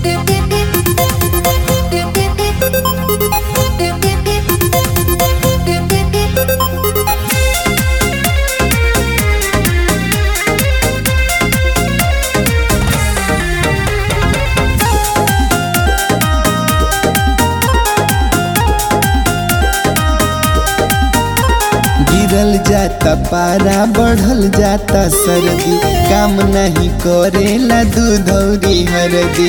गिरल जाता पारा बढ़ल जाता सर्दी काम नहीं करेला दूधौरी हरदी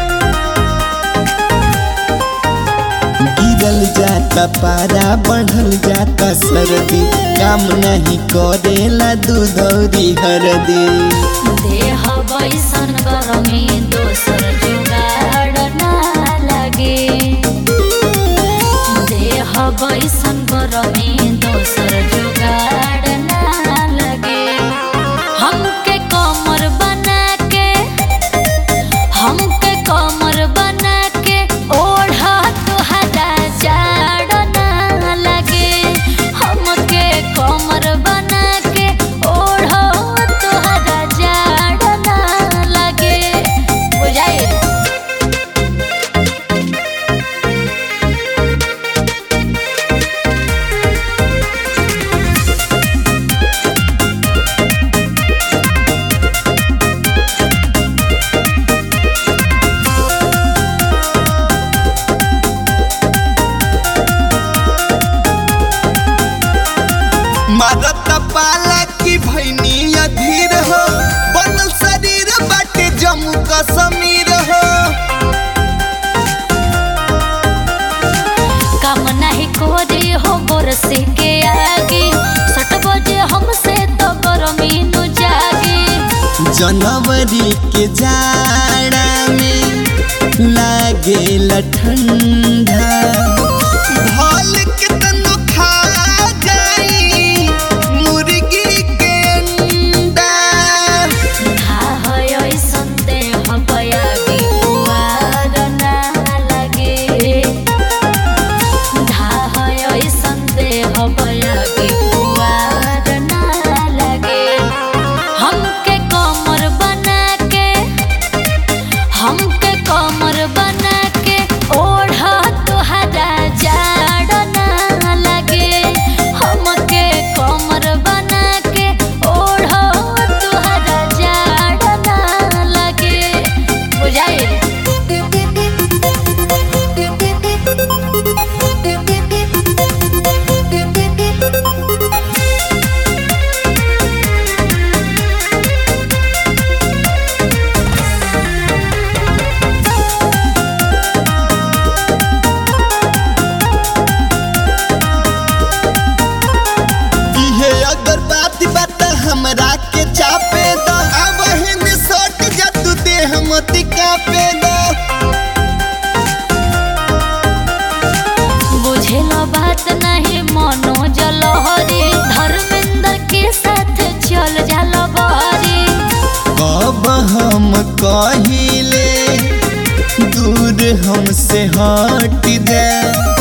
गिरल जाता पारा बढ़ल जाता सर्दी काम नहीं करेला दूधौरी हरदी देह बैसन गरमी दोसर जुगाड ना लागे देह बैसन गरमी दोसर जुगाड ना लागे हमके कमर बना के हमके कमर बना के ओढ़ा तुहरा जाड़ ना लगे हमके कमर बना के ओढ़ा तुहरा जाड़ ना लगे बुझाइए मारत पाला की भैनी अधीर हो बनल शरीर बाटे जम्मू कश्मीर हो काम नहीं कोरी हो बरसे के आगे सट बजे हमसे तो गरमी नु जागे जनवरी के जाड़ा में लागे ठंडा भल के तनु खा जाई मुर्गी के अंडा हा है ऐसन देह बयागी पुआर ना लगे धा है ऐसन देह बयागी पुआर ना लगे हमके कमर बना के हमके कमर बना के ओढ़ा तुहरा जाड़ ना लगे हमके कमर बना के ओढ़ा तुहरा जाड़ ना लगे बुझाइए इहे अगर बात बात हमरा के चापे द अब हिन सट जा तू देह मत कापे द बुझेल बात नहीं मनो जलहरी धर्मेंद्र के साथ चल जाल बहरी कब हम कहिले दूर हमसे हट दे